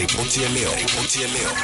Ripoti ya leo. Ripoti ya leo.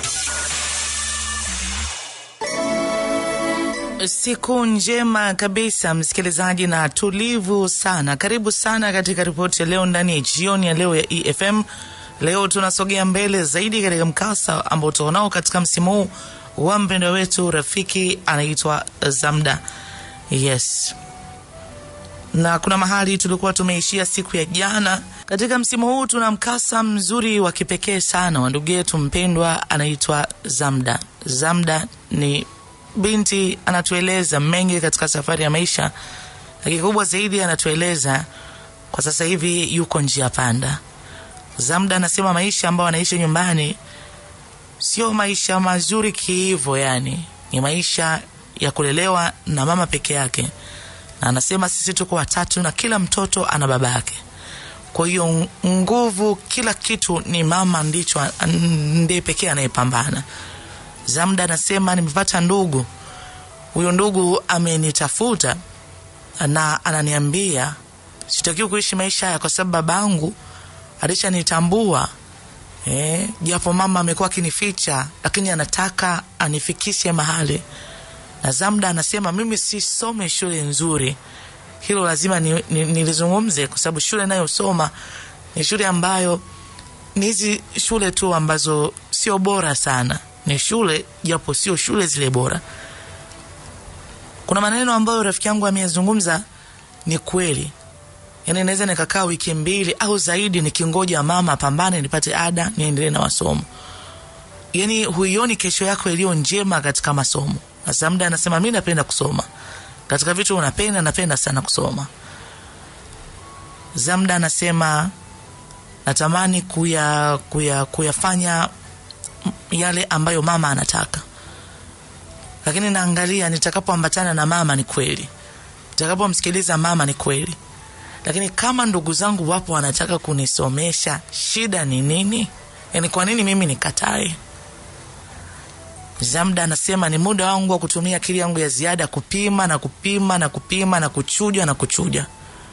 Siku njema kabisa msikilizaji, na tulivu sana. Karibu sana katika ripoti ya leo ndani ya jioni ya leo ya EFM. Leo tunasogea mbele zaidi katika mkasa ambao tuonao katika msimu huu wa mpendo wetu rafiki anaitwa Zamda. Yes, na kuna mahali tulikuwa tumeishia siku ya jana. Katika msimu huu tuna mkasa mzuri wa kipekee sana wa ndugu yetu mpendwa anaitwa Zamda. Zamda ni binti anatueleza mengi katika safari ya maisha, na kikubwa zaidi anatueleza kwa sasa hivi yuko njia panda. Zamda anasema maisha ambayo anaishi nyumbani sio maisha mazuri kiivo, yani ni maisha ya kulelewa na mama peke yake, na anasema sisi tuko watatu na kila mtoto ana baba yake. Kwa hiyo nguvu, kila kitu ni mama, ndicho ndiye pekee anayepambana. Zamda anasema nimepata ndugu, huyo ndugu amenitafuta na ananiambia sitakiwi kuishi maisha haya kwa sababu babangu alishanitambua eh, japo mama amekuwa akinificha, lakini anataka anifikishe mahali. Na Zamda anasema mimi sisome shule nzuri, hilo lazima ni, ni, nilizungumze kwa sababu shule nayosoma ni shule ambayo ni hizi shule tu ambazo sio bora sana ni shule japo sio shule zile bora. Kuna maneno ambayo rafiki yangu ameyazungumza ni kweli, yaani naweza nikakaa wiki mbili au zaidi nikingoja mama apambane nipate ada niendelee na masomo. Yaani huioni kesho yako iliyo njema katika masomo. Na Zamda anasema mi napenda kusoma, katika vitu unapenda, napenda sana kusoma. Zamda anasema natamani kuya, kuya, kuyafanya yale ambayo mama anataka, lakini naangalia nitakapoambatana na mama ni kweli, nitakapomsikiliza mama ni kweli, lakini kama ndugu zangu wapo wanataka kunisomesha, shida ni nini? Yani kwa nini mimi nikatae? Zamda anasema ni muda wangu wa kutumia akili yangu ya ziada kupima na kupima na kupima na kuchuja na kuchuja.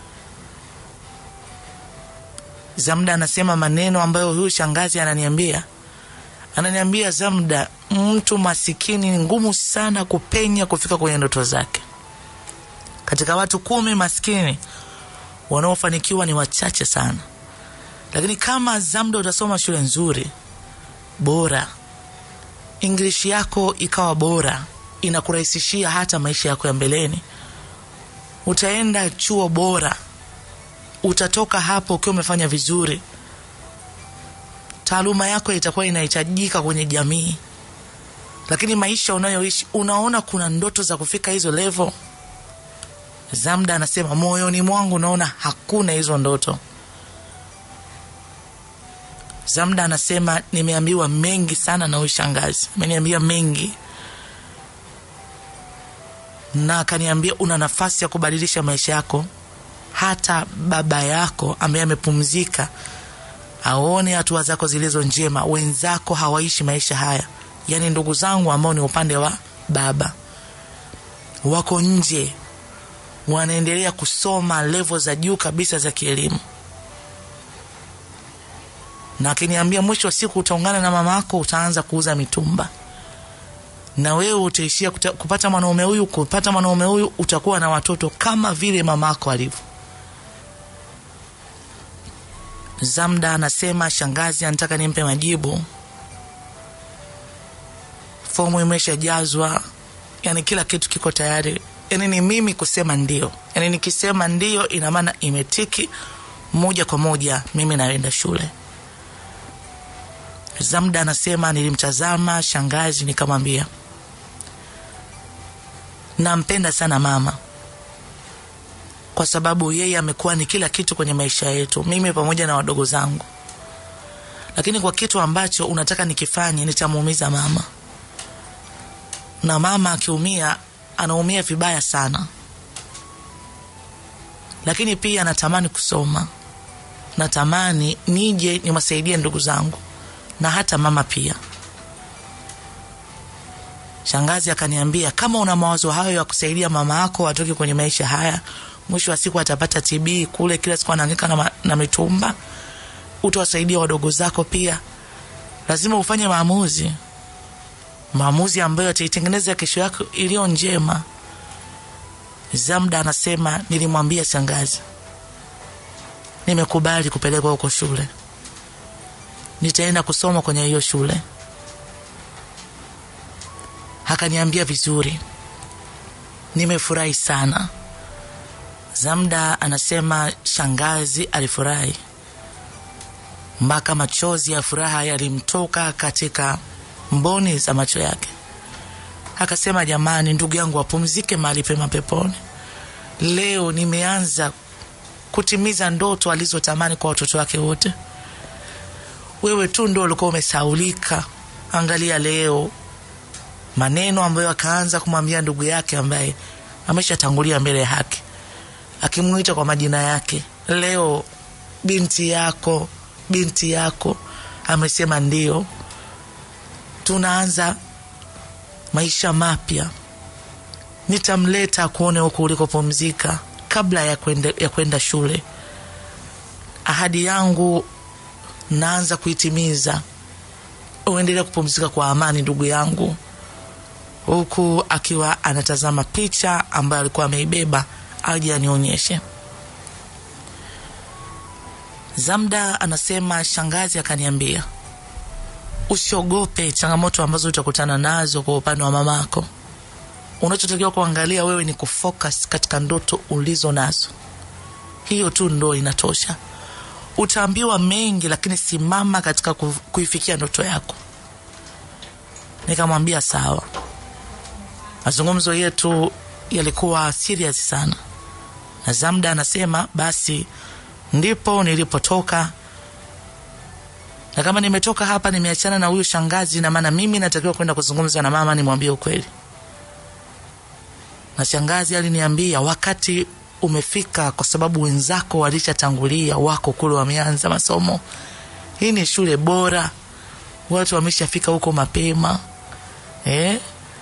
Zamda anasema maneno ambayo huyu shangazi ananiambia ananiambia Zamda, mtu masikini ni ngumu sana kupenya kufika kwenye ndoto zake. Katika watu kumi maskini wanaofanikiwa ni wachache sana, lakini kama Zamda utasoma shule nzuri bora, English yako ikawa bora, inakurahisishia hata maisha yako ya mbeleni. Utaenda chuo bora, utatoka hapo ukiwa umefanya vizuri taaluma yako itakuwa inahitajika kwenye jamii, lakini maisha unayoishi unaona kuna ndoto za kufika hizo level. Zamda anasema moyoni mwangu naona hakuna hizo ndoto. Zamda anasema nimeambiwa mengi sana na huyu shangazi, ameniambia mengi na akaniambia una nafasi ya kubadilisha maisha yako. Hata baba yako ambaye amepumzika aone hatua zako zilizo njema. Wenzako hawaishi maisha haya, yaani ndugu zangu ambao ni upande wa baba wako nje, wanaendelea kusoma levo za juu kabisa za kielimu, na akiniambia mwisho wa siku utaungana na mama yako, utaanza kuuza mitumba na wewe utaishia kupata mwanaume huyu, kupata mwanaume huyu, utakuwa na watoto kama vile mama yako alivyo. Zamda anasema shangazi anataka nimpe majibu, fomu imeshajazwa, yani kila kitu kiko tayari, yani ni mimi kusema ndio. Yani nikisema ndio, ina maana imetiki moja kwa moja, mimi naenda shule. Zamda anasema nilimtazama shangazi nikamwambia, nampenda sana mama kwa sababu yeye amekuwa ni kila kitu kwenye maisha yetu, mimi pamoja na wadogo zangu. Lakini kwa kitu ambacho unataka nikifanye, nitamuumiza mama, na mama akiumia, anaumia vibaya sana. Lakini pia natamani kusoma, natamani nije niwasaidie ndugu zangu na hata mama pia. Shangazi akaniambia, kama una mawazo hayo ya kusaidia mama yako atoke kwenye maisha haya mwisho wa siku atapata TB kule, kila siku anahangaika na, ma- na mitumba, utawasaidia wadogo zako pia, lazima ufanye maamuzi, maamuzi ambayo yataitengeneza kesho yako iliyo njema. Zamda anasema nilimwambia shangazi, nimekubali kupelekwa huko shule, nitaenda kusoma kwenye hiyo shule. Akaniambia vizuri, nimefurahi sana. Zamda anasema shangazi alifurahi mpaka machozi ya furaha yalimtoka katika mboni za macho yake. Akasema, jamani, ndugu yangu apumzike mahali pema peponi. Leo nimeanza kutimiza ndoto alizotamani kwa watoto wake wote. Wewe tu ndo ulikuwa umesaulika. Angalia leo maneno ambayo akaanza kumwambia ndugu yake ambaye ameshatangulia mbele ya haki, akimwita kwa majina yake. Leo binti yako, binti yako amesema ndio, tunaanza maisha mapya. Nitamleta kuone huku ulikopumzika kabla ya kwenda, ya kwenda shule. Ahadi yangu naanza kuitimiza. Uendelee kupumzika kwa amani, ndugu yangu, huku akiwa anatazama picha ambayo alikuwa ameibeba aje anionyeshe. Zamda anasema shangazi akaniambia, usiogope changamoto ambazo utakutana nazo kwa upande wa mamako. Unachotakiwa kuangalia wewe ni kufocus katika ndoto ulizo nazo. Hiyo tu ndo inatosha. Utaambiwa mengi, lakini simama katika ku- kuifikia ndoto yako. Nikamwambia sawa. Mazungumzo yetu yalikuwa serious sana, na Zamda anasema basi ndipo nilipotoka, na kama nimetoka hapa nimeachana na huyu shangazi, na maana mimi natakiwa kwenda kuzungumza na mama nimwambie ukweli. Na shangazi aliniambia wakati umefika, kwa sababu wenzako walishatangulia, wako kule wameanza masomo. Hii ni shule bora, watu wameshafika huko mapema eh?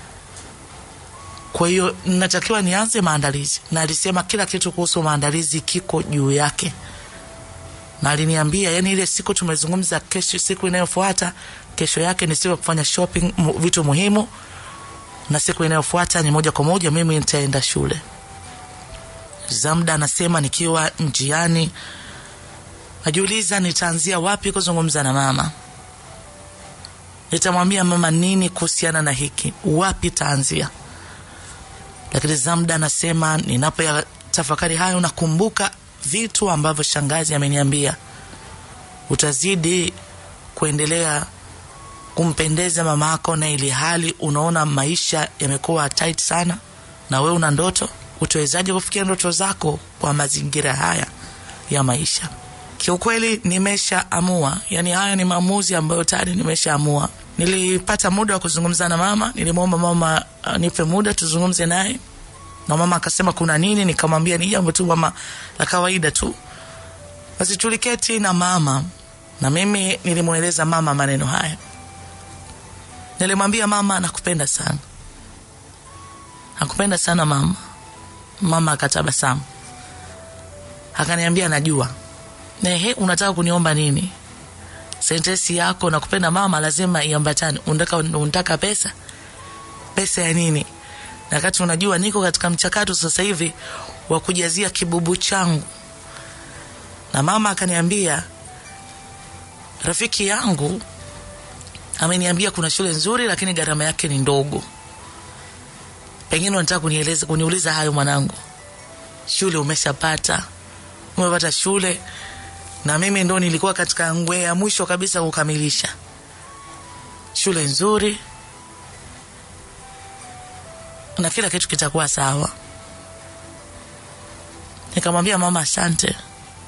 Kwa hiyo natakiwa nianze maandalizi, na alisema kila kitu kuhusu maandalizi kiko juu yake, na aliniambia yani, ile siku tumezungumza, kesho, siku inayofuata, kesho yake ni siku ya kufanya shopping, mu, vitu muhimu, na siku inayofuata ni moja kwa moja mimi nitaenda shule. Zamda anasema nikiwa njiani najiuliza nitaanzia wapi kuzungumza na mama, nitamwambia mama nini kuhusiana na hiki, wapi taanzia lakini Zamda anasema ninapoyatafakari hayo nakumbuka vitu ambavyo shangazi ameniambia, utazidi kuendelea kumpendeza mama yako, na ili hali unaona maisha yamekuwa tight sana, na wewe una ndoto, utawezaje kufikia ndoto zako kwa mazingira haya ya maisha? Kiukweli nimeshaamua, yani haya ni maamuzi ambayo tayari nimeshaamua. Nilipata muda wa kuzungumza na mama, nilimwomba mama uh, nipe muda tuzungumze naye, na mama akasema kuna nini? Nikamwambia ni jambo tu mama la kawaida tu. Basi tuliketi na mama, na mimi nilimweleza mama maneno haya. Nilimwambia mama, nakupenda sana, nakupenda sana mama. Mama akatabasamu akaniambia, najua. Nehe, unataka kuniomba nini? Sentensi yako nakupenda mama lazima iambatane. Unataka unataka pesa? Pesa ya nini? Na wakati unajua niko katika mchakato sasa hivi wa kujazia kibubu changu. Na mama akaniambia, rafiki yangu ameniambia kuna shule nzuri, lakini gharama yake ni ndogo. Pengine unataka kunieleza kuniuliza hayo mwanangu. Shule umeshapata, umepata shule na mimi ndo nilikuwa katika ngwe ya mwisho kabisa kukamilisha shule nzuri na kila kitu kitakuwa sawa. Nikamwambia mama, asante.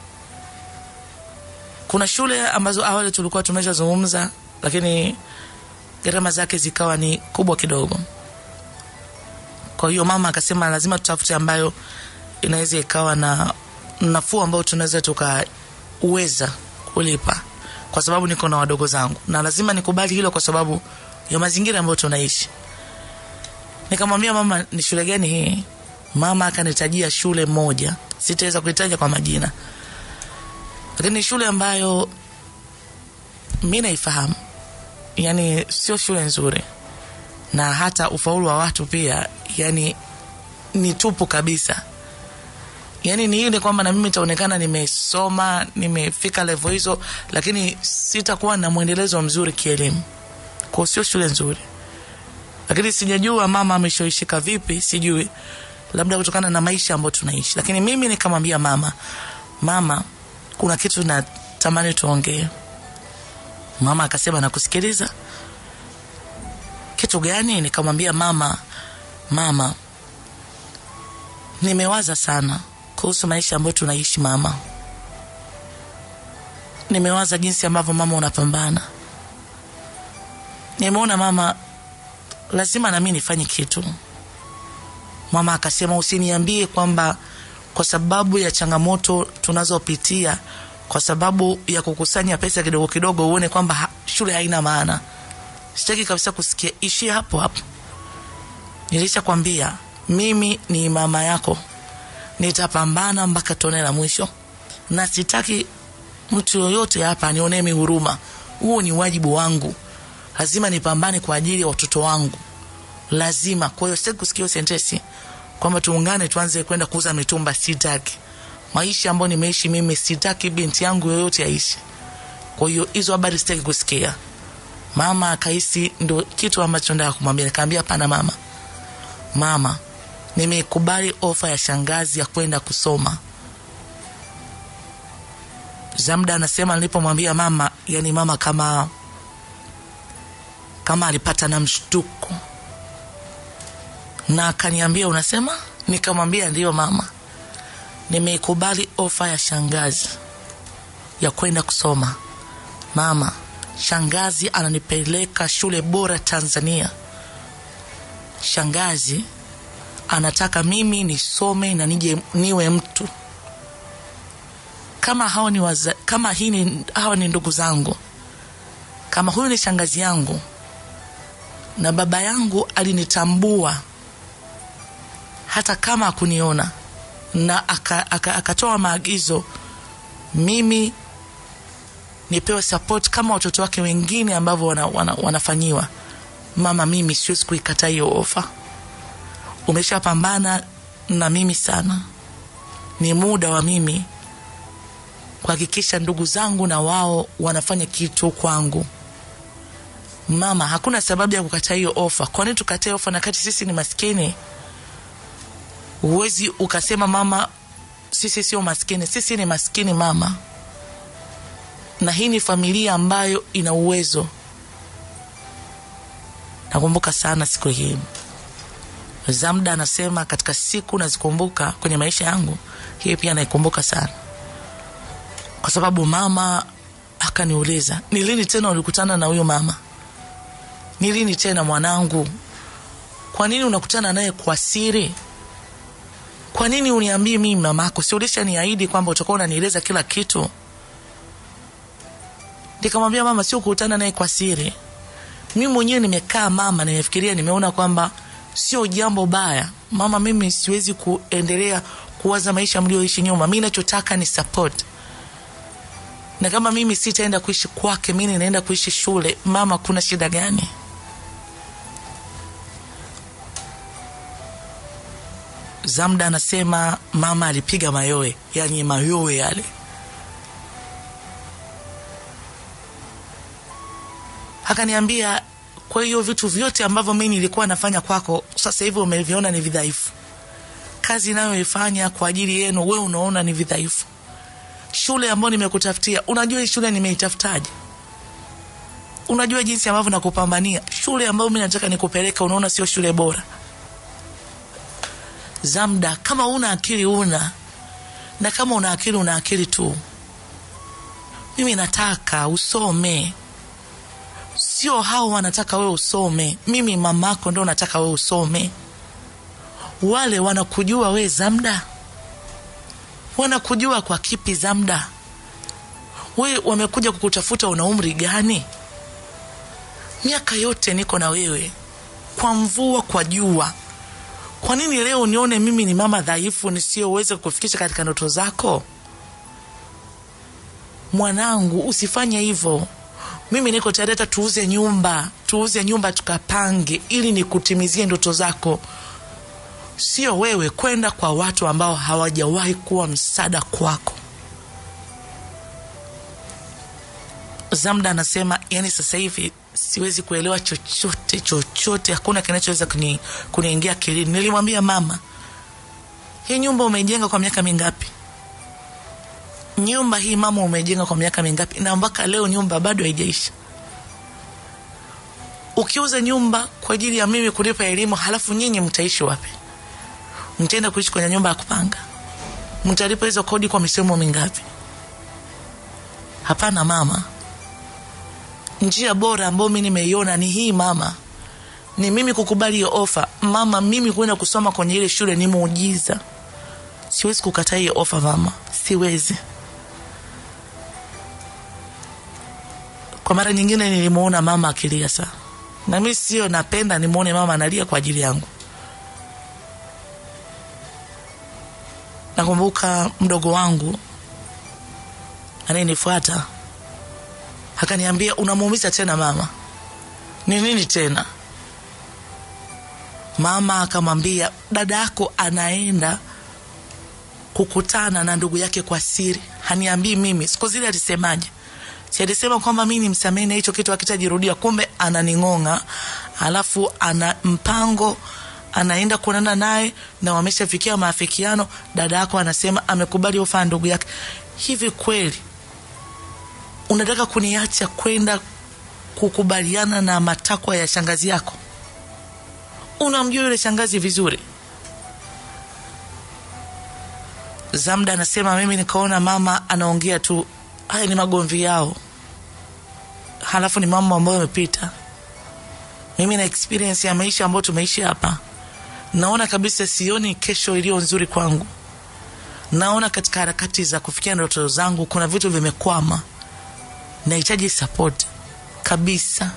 Kuna shule ambazo awali tulikuwa tumeshazungumza, lakini gharama zake zikawa ni kubwa kidogo. Kwa hiyo mama akasema lazima tutafute ambayo inaweza ikawa na nafuu ambayo tunaweza tukauweza kulipa, kwa sababu niko na wadogo zangu na lazima nikubali hilo kwa sababu ya mazingira ambayo tunaishi. Nikamwambia mama, ni shule gani hii? Mama akanitajia shule moja, sitaweza kuitaja kwa majina, lakini ni shule ambayo mi naifahamu yani sio shule nzuri na hata ufaulu wa watu pia yani ni tupu kabisa yani ni ile kwamba na mimi itaonekana nimesoma nimefika level hizo lakini sitakuwa na mwendelezo mzuri kielimu kwao sio shule nzuri lakini sijajua mama ameshoishika vipi sijui labda kutokana na maisha ambayo tunaishi lakini mimi nikamwambia mama mama kuna kitu natamani tuongee mama akasema nakusikiliza kitu gani nikamwambia mama mama nimewaza sana kuhusu maisha ambayo tunaishi mama nimewaza jinsi ambavyo mama unapambana nimeona mama lazima nami nifanye kitu mama akasema usiniambie kwamba kwa sababu ya changamoto tunazopitia kwa sababu ya kukusanya pesa kidogo kidogo uone kwamba ha, shule haina maana sitaki kabisa kusikia ishie hapo hapo nilisha kwambia mimi ni mama yako nitapambana mpaka tone la mwisho na sitaki mtu yoyote hapa anionee mi huruma huo ni wajibu wangu lazima nipambane kwa ajili ya watoto wangu lazima kwa hiyo sitaki kusikia hiyo sentesi kwamba tuungane tuanze kwenda kuuza mitumba sitaki maisha ambayo nimeishi mimi sitaki binti yangu yoyote aishi kwa hiyo hizo habari sitaki kusikia mama akahisi ndo kitu ambacho ndaa kumwambia nikaambia hapana mama mama nimekubali ofa ya shangazi ya kwenda kusoma zamda anasema nilipomwambia mama yani mama kama kama alipata na mshtuko na akaniambia unasema nikamwambia ndiyo mama nimeikubali ofa ya shangazi ya kwenda kusoma mama shangazi ananipeleka shule bora tanzania shangazi anataka mimi nisome na nije niwe mtu kama hawa ni waza, kama hii ni, hawa ni ndugu zangu kama huyu ni shangazi yangu na baba yangu alinitambua hata kama akuniona na akatoa aka, aka, aka maagizo mimi nipewe support kama watoto wake wengine ambavyo wana, wana, wanafanyiwa mama mimi siwezi kuikataa hiyo ofa umeshapambana na mimi sana ni muda wa mimi kuhakikisha ndugu zangu na wao wanafanya kitu kwangu mama hakuna sababu ya kukataa hiyo ofa kwani tukatae ofa na kati sisi ni maskini huwezi ukasema mama sisi sio maskini sisi ni maskini mama na hii ni familia ambayo ina uwezo nakumbuka sana siku hii zamda anasema katika siku nazikumbuka kwenye maisha yangu hii pia naikumbuka sana kwa sababu mama akaniuliza ni lini tena ulikutana na huyo mama ni lini tena mwanangu kwa nini unakutana naye kwa siri kwa nini uniambii mimi mamako si ulisha niahidi kwamba utakuwa unanieleza kila kitu nikamwambia mama sio kukutana naye kwa siri mi mwenyewe nimekaa mama nimefikiria nimeona kwamba sio jambo baya mama mimi siwezi kuendelea kuwaza maisha mlioishi nyuma mi nachotaka ni support na kama mimi sitaenda kuishi kwake mi ninaenda kuishi shule mama kuna shida gani zamda anasema mama alipiga mayowe yani mayowe yale akaniambia kwa hiyo vitu vyote ambavyo mi nilikuwa nafanya kwako sasa hivi umeviona ni vidhaifu kazi inayoifanya kwa ajili yenu we unaona ni vidhaifu shule ambayo nimekutafutia unajua hii shule nimeitafutaje unajua jinsi ambavyo nakupambania shule ambayo mi nataka nikupeleka unaona sio shule bora zamda kama una akili una na kama una akili una akili tu mimi nataka usome sio hao wanataka wewe usome mimi mamako ndo nataka wewe usome wale wanakujua we zamda wanakujua kwa kipi zamda we wamekuja kukutafuta una umri gani miaka yote niko na wewe kwa mvua kwa jua kwa nini leo nione mimi ni mama dhaifu nisiyoweza kufikisha katika ndoto zako mwanangu usifanye hivyo mimi niko tayari hata tuuze nyumba tuuze nyumba tukapange ili nikutimizie ndoto zako sio wewe kwenda kwa watu ambao hawajawahi kuwa msaada kwako zamda anasema yani sasa hivi siwezi kuelewa chochote chochote hakuna kinachoweza kuni, kuniingia akilini nilimwambia mama hii nyumba umeijenga kwa miaka mingapi nyumba hii mama umejenga kwa miaka mingapi na mpaka leo nyumba bado haijaisha ukiuza nyumba kwa ajili ya mimi kunipa elimu halafu nyinyi mtaishi wapi mtaenda kuishi kwenye nyumba ya kupanga mtalipa hizo kodi kwa misemo mingapi hapana mama njia bora ambayo mi nimeiona ni hii mama ni mimi kukubali hiyo ofa mama mimi kwenda kusoma kwenye ile shule ni muujiza siwezi kukataa hiyo ofa mama siwezi kwa mara nyingine nilimuona mama akilia sana na mi sio napenda nimuone mama analia kwa ajili yangu nakumbuka mdogo wangu anayenifuata akaniambia unamuumiza tena mama ni nini tena mama akamwambia dada yako anaenda kukutana na ndugu yake kwa siri haniambii mimi siku zile alisemaje si alisema kwamba mi nimsamehe na hicho kitu akitajirudia kumbe ananing'ong'a alafu ana mpango anaenda kuonana naye na wameshafikia maafikiano dada yako anasema amekubali ofa ya ndugu yake hivi kweli unataka kuniacha kwenda kukubaliana na matakwa ya shangazi yako unamjua yule shangazi vizuri zamda anasema mimi nikaona mama anaongea tu haya ni magomvi yao halafu ni mambo ambayo yamepita mimi na experience ya maisha ambayo tumeishi hapa naona kabisa sioni kesho iliyo nzuri kwangu naona katika harakati za kufikia ndoto zangu kuna vitu vimekwama nahitaji support kabisa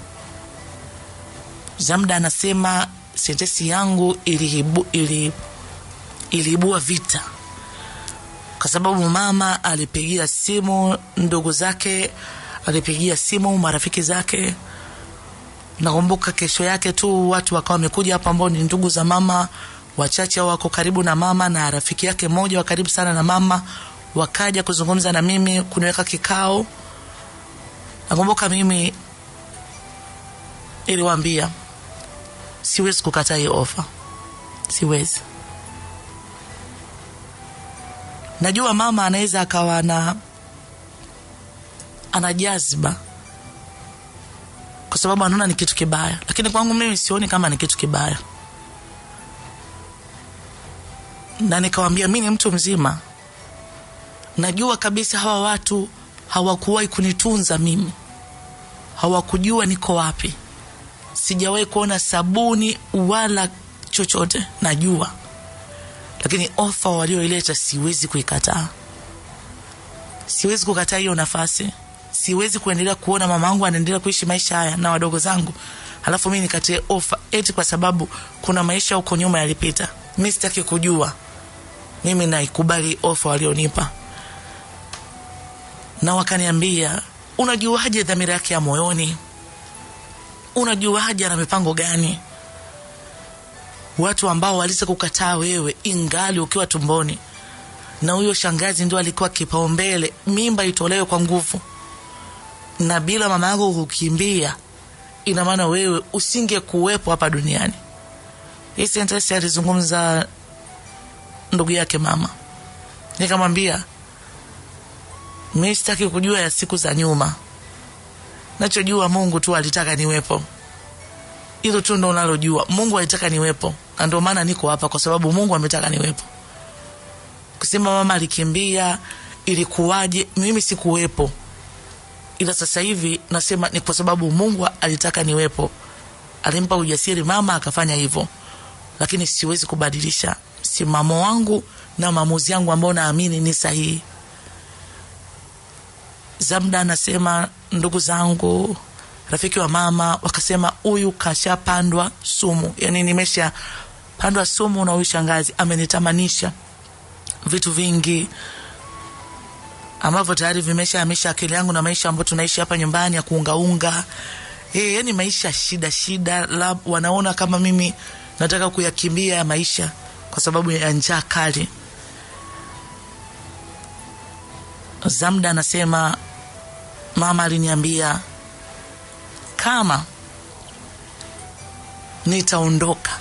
zamda anasema sentesi yangu iliibu, ili, iliibua vita kwa sababu mama alipigia simu ndugu zake alipigia simu marafiki zake nakumbuka kesho yake tu watu wakawa wamekuja hapa ambao ni ndugu za mama wachache wako karibu na mama na rafiki yake mmoja wa karibu sana na mama wakaja kuzungumza na mimi kuniweka kikao nakumbuka mimi iliwaambia siwezi kukataa hii ofa siwezi najua mama anaweza akawa na ana jazba kwa sababu anaona ni kitu kibaya lakini kwangu mimi sioni kama ni kitu kibaya na nikawambia mi ni mtu mzima najua kabisa hawa watu hawakuwahi kunitunza mimi hawakujua niko wapi sijawahi kuona sabuni wala chochote najua lakini ofa walioileta siwezi kuikataa siwezi kukataa hiyo nafasi siwezi kuendelea kuona mama yangu anaendelea kuishi maisha haya na wadogo zangu halafu mi nikatie ofa eti kwa sababu kuna maisha huko nyuma yalipita mi sitaki kujua mimi naikubali ofa walionipa na wakaniambia unajuaje dhamira yake ya moyoni unajuaje ana mipango gani watu ambao waliza kukataa wewe ingali ukiwa tumboni na huyo shangazi ndio alikuwa kipaumbele mimba itolewe kwa nguvu na bila mama yako kukimbia ina maana wewe usinge kuwepo hapa duniani hii sentensi alizungumza ndugu yake mama nikamwambia mi sitaki kujua ya siku za nyuma nachojua mungu tu alitaka niwepo hilo tu ndo unalojua mungu alitaka niwepo na ndio maana niko hapa kwa sababu mungu ametaka niwepo kusema mama alikimbia ilikuwaje mimi sikuwepo ila sasa hivi nasema ni kwa sababu mungu alitaka niwepo alimpa ujasiri mama akafanya hivyo lakini siwezi kubadilisha msimamo wangu na maamuzi yangu ambao naamini ni sahihi zamda anasema ndugu zangu rafiki wa mama wakasema huyu kashapandwa sumu yani nimesha pandwa sumu na huyu shangazi amenitamanisha vitu vingi ambavyo tayari vimeshahamisha akili yangu na maisha ambayo tunaishi hapa nyumbani ya kuungaunga e, yani maisha shida shida lab, wanaona kama mimi nataka kuyakimbia ya maisha kwa sababu ya njaa kali zamda anasema mama aliniambia kama nitaondoka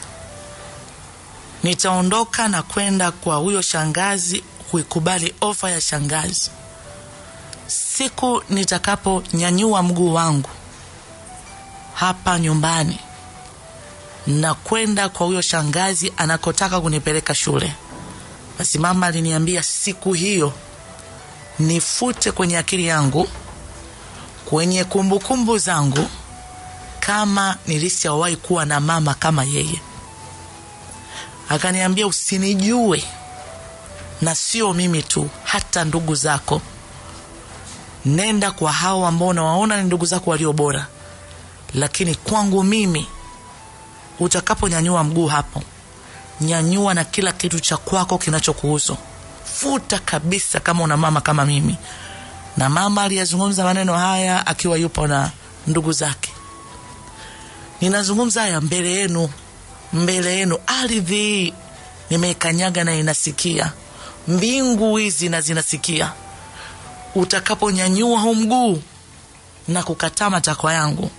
nitaondoka na kwenda kwa huyo shangazi kuikubali ofa ya shangazi siku nitakaponyanyua mguu wangu hapa nyumbani na kwenda kwa huyo shangazi anakotaka kunipeleka shule basi mama aliniambia siku hiyo nifute kwenye akili yangu kwenye kumbukumbu kumbu zangu kama nilishawahi kuwa na mama kama yeye akaniambia usinijue na sio mimi tu hata ndugu zako nenda kwa hao ambao unawaona ni ndugu zako walio bora lakini kwangu mimi utakaponyanyua mguu hapo nyanyua na kila kitu cha kwako kinachokuhusu futa kabisa kama una mama kama mimi na mama aliyazungumza maneno haya akiwa yupo na ndugu zake ninazungumza haya mbele yenu mbele yenu ardhi hii nimeikanyaga na inasikia mbingu hizi na zinasikia utakaponyanyua huu mguu na kukataa matakwa yangu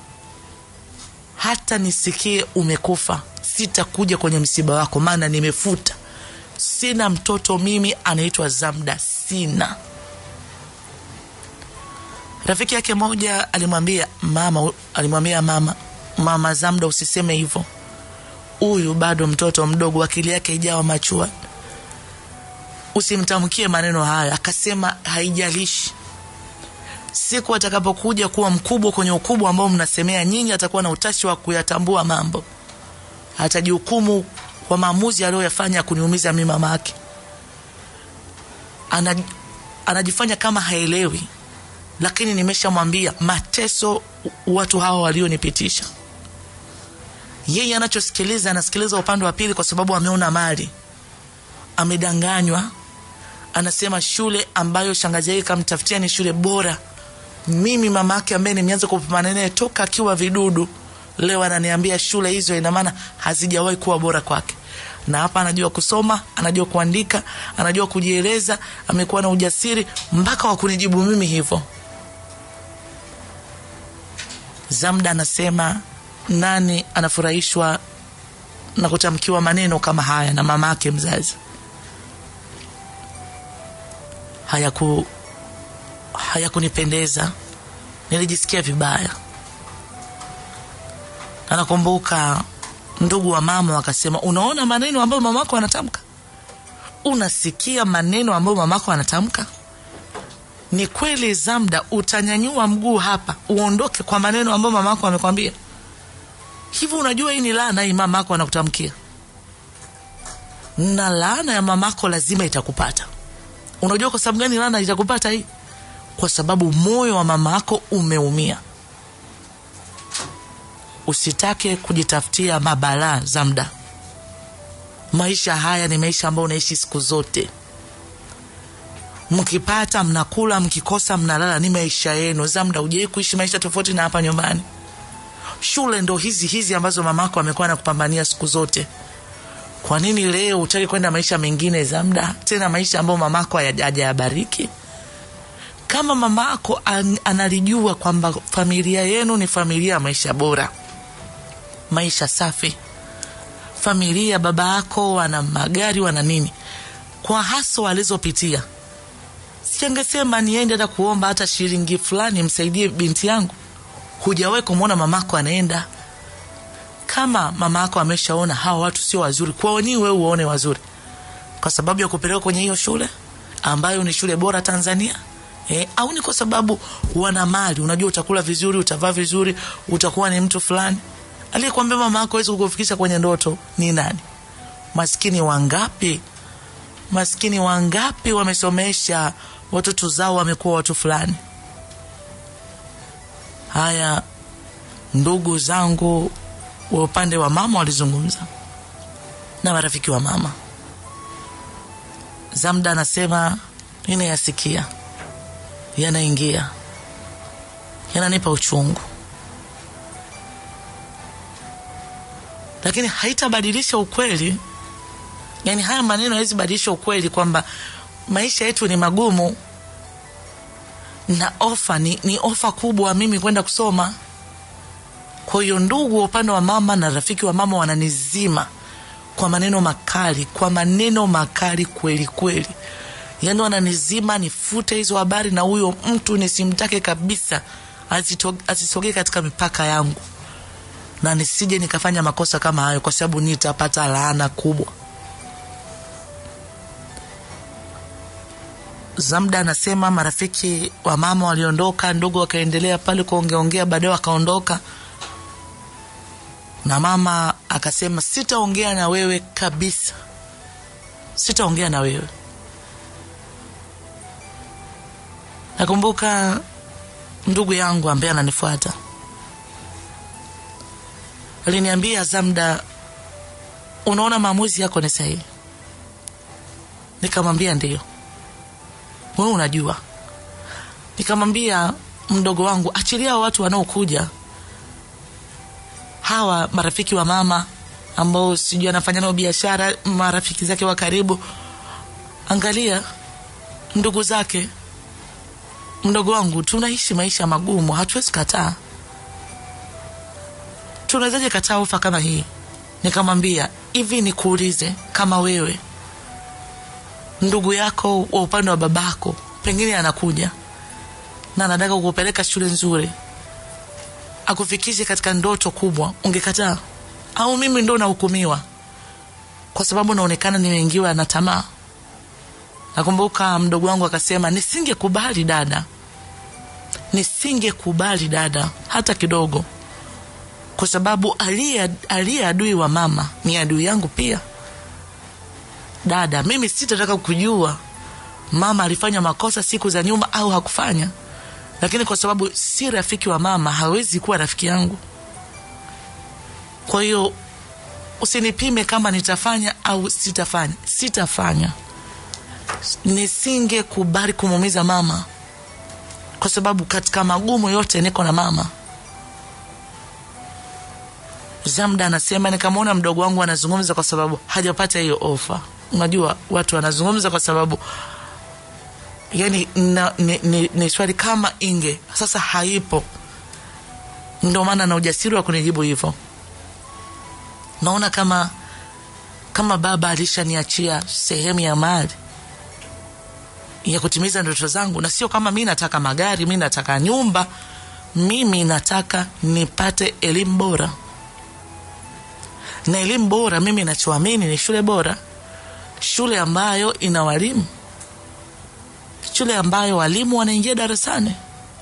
hata nisikie umekufa sitakuja kwenye msiba wako maana nimefuta sina mtoto mimi anaitwa zamda sina rafiki yake moja alimwambia mama alimwambia mama mama zamda usiseme hivyo huyu bado mtoto mdogo akili yake ijawa machua usimtamkie maneno haya akasema haijalishi siku atakapokuja kuwa mkubwa kwenye ukubwa ambao mnasemea nyinyi atakuwa na utashi wa kuyatambua mambo atajihukumu kwa maamuzi aliyoyafanya kuniumiza mi mama yake Ana, anajifanya kama haelewi lakini nimeshamwambia mateso watu hawa walionipitisha yeye anachosikiliza anasikiliza upande wa pili kwa sababu ameona mali amedanganywa anasema shule ambayo shangazi yake kamtafutia ni shule bora mimi mama yake ambaye nimeanza kupambana naye toka akiwa vidudu leo ananiambia shule hizo ina maana hazijawahi kuwa bora kwake na hapa anajua kusoma anajua kuandika anajua kujieleza amekuwa na ujasiri mpaka wa kunijibu mimi hivyo zamda anasema nani anafurahishwa na kutamkiwa maneno kama haya na mama yake mzazi hayaku hayakunipendeza nilijisikia vibaya na nakumbuka ndugu wa mama wakasema unaona maneno ambayo mamako anatamka unasikia maneno ambayo mamako anatamka ni kweli zamda utanyanyua mguu hapa uondoke kwa maneno ambayo mamako amekwambia hivyo unajua hii ni laana hii mamako anakutamkia na laana ya mamako lazima itakupata unajua kwa sababu gani laana itakupata hii kwa sababu moyo wa mama yako umeumia usitake kujitafutia mabalaa za mda maisha haya ni maisha ambayo unaishi siku zote mkipata mnakula mkikosa mnalala ni maisha yenu za mda ujai kuishi maisha tofauti na hapa nyumbani shule ndo hizi hizi ambazo mamako amekuwa nakupambania siku zote kwa nini leo utaki kwenda maisha mengine za mda tena maisha ambayo mamako hajayabariki kama mamako an, analijua kwamba familia yenu ni familia ya maisha bora maisha safi familia baba yako wana magari wana nini kwa haso alizopitia siangesema niende hata kuomba hata shilingi fulani msaidie binti yangu hujawahi kumwona mamako anaenda kama mama yako ameshaona hawa watu sio wazuri kwao nii wewe uone wazuri kwa sababu ya kupelekwa kwenye hiyo shule ambayo ni shule bora tanzania e, au ni kwa sababu wana mali unajua utakula vizuri utavaa vizuri utakuwa ni mtu fulani aliyekwambia mama yako awezi kukufikisha kwenye ndoto ni nani maskini wangapi maskini wangapi wamesomesha watoto zao wamekuwa watu fulani haya ndugu zangu wa upande wa mama walizungumza na marafiki wa mama zamda anasema ninayasikia yanaingia yananipa uchungu lakini haitabadilisha ukweli yani haya maneno hawezi badilisha ukweli kwamba maisha yetu ni magumu na ofa ni, ni ofa kubwa mimi kwenda kusoma kwa hiyo ndugu wa upande wa mama na rafiki wa mama wananizima kwa maneno makali kwa maneno makali kweli kweli yaani wananizima nifute hizo habari na huyo mtu nisimtake kabisa asito- asisogee katika mipaka yangu na nisije nikafanya makosa kama hayo kwa sababu nitapata laana kubwa zamda anasema marafiki wa mama waliondoka ndugu wakaendelea pale kuongeaongea baadaye wakaondoka na mama akasema sitaongea na wewe kabisa sitaongea na wewe nakumbuka ndugu yangu ambaye ananifuata aliniambia zamda unaona maamuzi yako ni sahihi nikamwambia ndio wewe unajua nikamwambia mdogo wangu achilia watu wanaokuja hawa marafiki wa mama ambao sijui anafanya nao biashara marafiki zake wa karibu angalia ndugu zake mdogo wangu tunaishi maisha magumu hatuwezi kataa tunawezaje kataa ofa kama hii nikamwambia hivi nikuulize kama wewe ndugu yako wa upande wa babako pengine anakuja na anataka kukupeleka shule nzuri akufikishe katika ndoto kubwa ungekataa au mimi ndo nahukumiwa kwa sababu naonekana nimeingiwa na tamaa nakumbuka mdogo wangu akasema nisingekubali dada nisingekubali dada hata kidogo kwa sababu aliye aliye adui wa mama ni adui yangu pia dada mimi sitataka kujua mama alifanya makosa siku za nyuma au hakufanya lakini kwa sababu si rafiki wa mama hawezi kuwa rafiki yangu kwa hiyo usinipime kama nitafanya au sitafanya sitafanya nisingekubali kumuumiza mama kwa sababu katika magumu yote niko na mama zamda anasema nikamwona mdogo wangu anazungumza kwa sababu hajapata hiyo ofa unajua watu wanazungumza kwa sababu yani na, ni, ni, ni swali kama inge sasa haipo ndio maana na ujasiri wa kunijibu hivyo naona kama kama baba alishaniachia sehemu ya mali ya kutimiza ndoto zangu na sio kama mi nataka magari mi nataka nyumba mimi nataka nipate elimu bora na elimu bora mimi nachoamini ni shule bora shule ambayo ina walimu shule ambayo walimu wanaingia darasani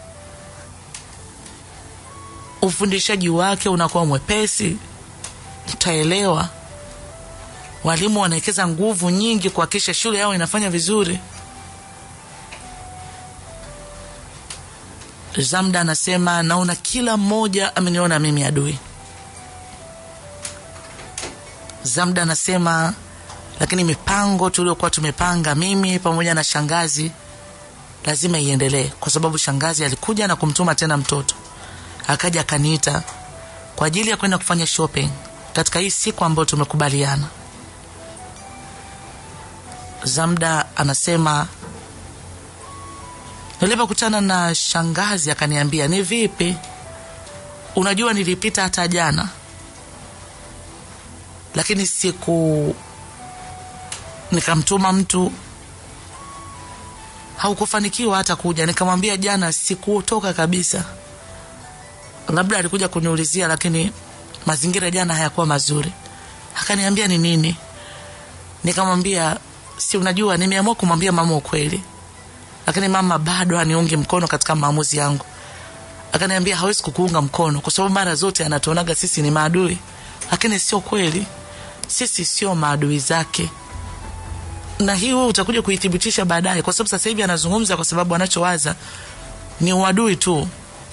ufundishaji wake unakuwa mwepesi utaelewa walimu wanawekeza nguvu nyingi kuhakikisha shule yao inafanya vizuri zamda anasema naona kila mmoja ameniona mimi adui zamda anasema lakini mipango tuliokuwa tumepanga mimi pamoja na shangazi lazima iendelee kwa sababu shangazi alikuja na kumtuma tena mtoto akaja akaniita kwa ajili ya kwenda kufanya shopping katika hii siku ambayo tumekubaliana zamda anasema nilipokutana na shangazi akaniambia ni vipi unajua nilipita hata jana lakini siku nikamtuma mtu haukufanikiwa hata kuja nikamwambia jana sikutoka kabisa labda alikuja kuniulizia lakini mazingira jana hayakuwa mazuri akaniambia ni nini nikamwambia si unajua nimeamua kumwambia mama ukweli lakini mama bado aniungi mkono katika maamuzi yangu akaniambia hawezi kukuunga mkono kwa sababu mara zote anatuonaga sisi ni maadui lakini sio kweli sisi sio maadui zake na hii wewe utakuja kuithibitisha baadaye kwa sababu sasa hivi anazungumza kwa sababu anachowaza ni uadui tu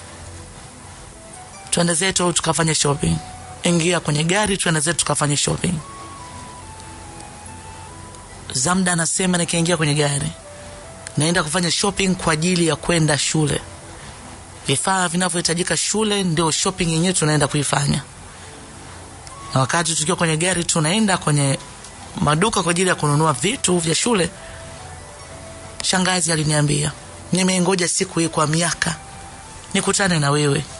tuende zetu au tukafanye shopping ingia kwenye gari tuende zetu tukafanye shopping zamda anasema nikaingia kwenye gari naenda kufanya shopping kwa ajili ya kwenda shule vifaa vinavyohitajika shule ndio shopping yenyewe tunaenda kuifanya na wakati tukiwa kwenye gari tunaenda kwenye maduka kwa ajili ya kununua vitu vya shule shangazi aliniambia nimeingoja siku hii kwa miaka nikutane na wewe